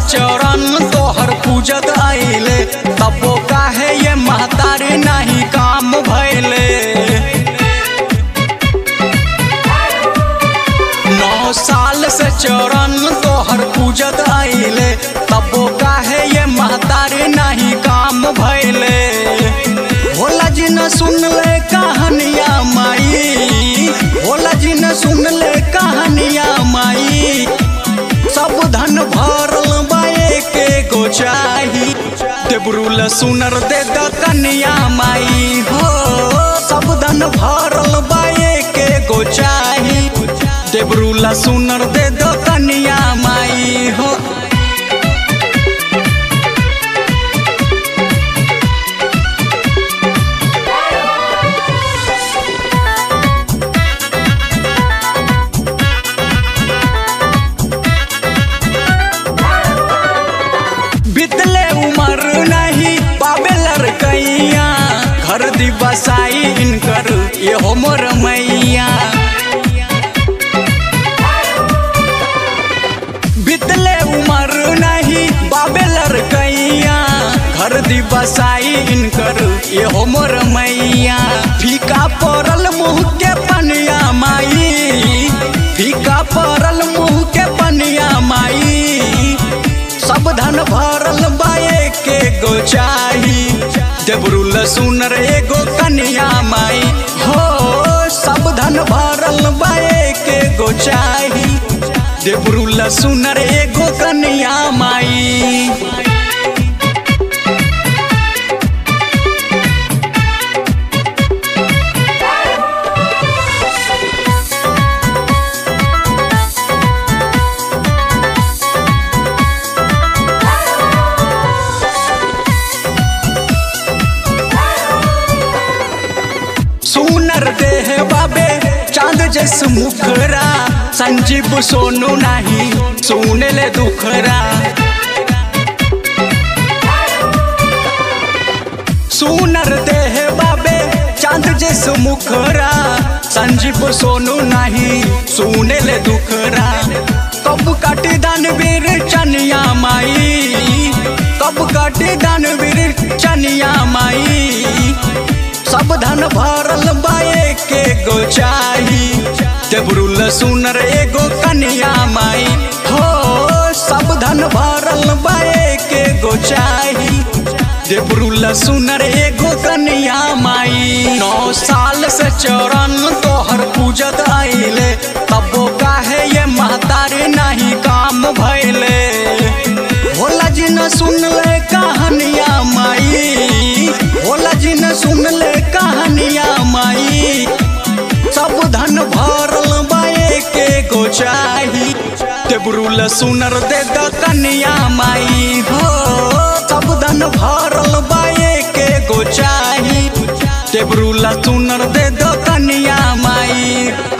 चरण तोहर पूजत आइले तबो काहे ये महतारी नहीं काम भैले नौ साल से चरण तोहर पूजत आइले तबो काहे ये महतारी नहीं काम भैले भोला जी न सुन ले कहानिया माई भोला जी न सुन ले कहानिया माई सब धन भरल बाए के गो चाही देबरुल सुनर दे द कन्या माई हो सब धन भरल बाए के गो चाही देबरुल सुनर दे द कन्या माई हो बितले उमर नहीं पावे लड़कैया घर दिवसाई इनकर ये हो मोर मैया बितले उमर नहीं बाबे लड़कैया घर दिवसाई इनकर ये हो मोर मैया फीका पड़ल मुँह के पनिया माई फीका पड़ल मुँह के पनिया माई सब धन भरल बाए के गो चाही देबरुल सुनर एगो कन्या माई हो सब धन भरल बाए के गो चाही देबरुल सुनर एगो कन्या माई सुनर देह बाबे चांद जैस मुखरा संजीव सोनू नहीं सुने ले दुखरा सुनर देह बाबे चांद जैस मुखरा संजीव सोनू नहीं सुने ले दुखरा कब काटी दानवीर चनिया माई कब काटी दानवीर चनिया माई सब धन भरल बाए के गो चाही देबरुल सुनर एगो कन्या माई हो सब धन भरल बाए के गो चाही देबरुल सुनर एगो कन्या माई नौ साल से चरण तोहर पूजत आइले तबो काहे ये महतारी नहीं काम भैले भोला जी न सुन ले कहानिया माई भोला जी न सुन ले कहानिया माई सब धन भरल बाए के गो चाही देबरुल सुनर दे द कन्या माई हो सब धन भरल बाए के गो चाही देबरुल सुनर दे द कन्या माई